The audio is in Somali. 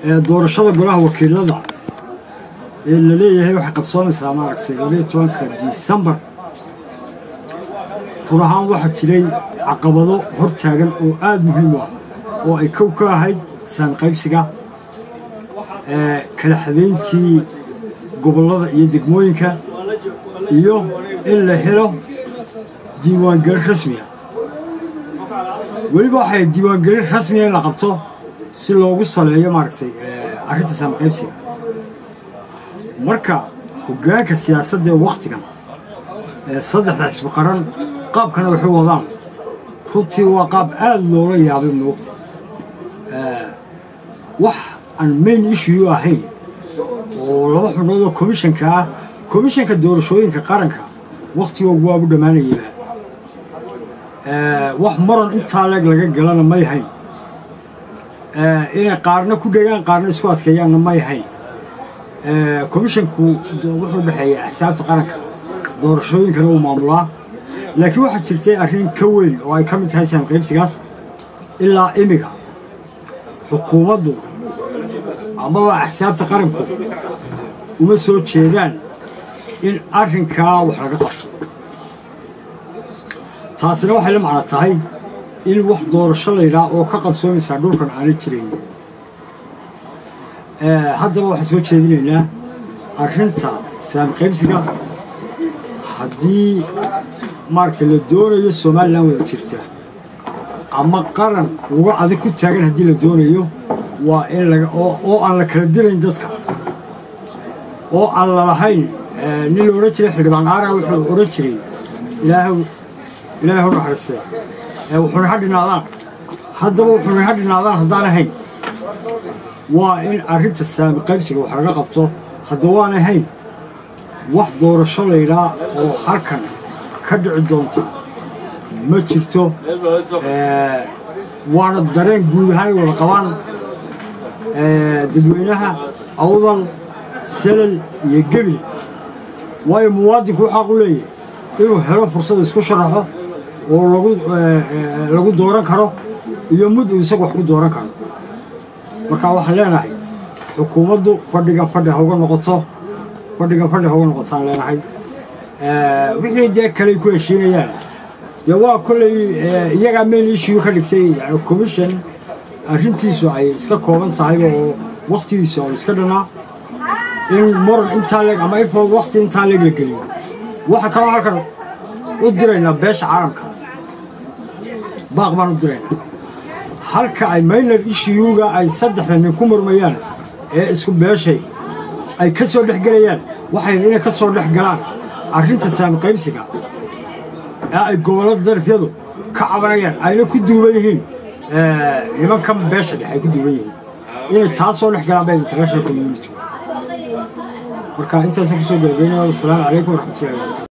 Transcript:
ee doorashada golaha wakiilada ee la leeyahay waxay qabsoonaysaa maaragtay labaiyo tobanka disembar run ahaan waxaa jiray caqabado hor taagan oo aada muhiim u ah oo ay kow ka ahayd saanqaybsiga kala xadayntii gobollada iyo degmooyinka iyo in la helo diiwaangelin rasmiya weliba waxay diiwaangelin rasmiya in la qabto si loogu saleeyo maaragtay arrinta saanqaybsiga marka hoggaanka siyaasadda ee wakhtigan ee saddexda xisbi qaran qaabkana waxay wadaan runtii waa qaab aada loola yaabay moogta wax aan main issue ahayn oo laba xubnood oo komishanka ah komishanka doorashooyinka qaranka wakhtigoogu waabu dhammaanayaba wax maran intaa leeg laga galana may hayn inay qaarna ku dhegaan qaarna isku adkeeyaanna may hayn komishanku wuxuu dhexeeya axsaabta qaranka doorashooyinkana uu maamulaa laakiin waxaa jirtay arrin ka weyn oo ay ka mid tahay saanqaybsigaas ilaa imiga xukuumaddu amaba axsaabta qaranku uma soo jeedaan in arrinkaa wax laga qabto taasina waxay la macno tahay in wax doorasho laydhaa oo ka qabsoomaysaa dhulkan aana jirayn haddaba waxaan soo jeedinaynaa arrinta saanqaybsiga haddii maaragtay la doonayo somalilan wada jirta ama qaran lagu adag ku taagan haddii la doonayo waa in laga oo aan la kala dirayn dadka oo aan lalahayn nin la odhan jiray xildhibaan aara wuxuu odhan jiray ilaahu ilaahay u naxariistay wuxuuna ha dhinaadaan haddaba wuxuuna ha dhinaadaan haddaan ahayn waa in arrinta saami qaybsiga wax laga qabto hadda waan ahayn wax doorasho laydhaa oo halkan ka dhici doonta ma jirto waana dareen guud ahaan ay wada qabaan dadweynaha awdal selal iyo gebil waayo muwaadinku waxaa u leeyahay inuu helo fursad isku sharaxo oo lagu lagu dooran karo iyo mud uu isagu wax ku dooran karo marka waxaan leenahay xukuumaddu fadhigan fadhi hauga noqoto fadhigan fadhi hauga noqotaan leenahay wixii dee kaley ku heshiinayaan dee waa kolley iyagaa main issue ka dhigtay commission arrintiisu ay iska kooban tahay oo wakhtigiisu oo iska dhanaa in moran intaa leeg ama ifood wakhti intaa leeg la geliyo waxa kaloo halkan u diraynaa beesha caalamka baaq baan u diraynaa halka ay minor issuega ay saddexda nin ku murmayaan ee isku beeshay ay ka soo dhex gelayaan waxay inay ka soo dhex galaan arrinta saamiqaybsiga ee ay gobollada darafyadu ka cabanayaan ayna ku duuban yihiin nimankan beesha dhex ay ku duuban yihiin inay taa soo dhex galaan bay international community marka intaasaan kusoo gabagaynaya wasalaamu calaykum waraxmatullahi wabarakatu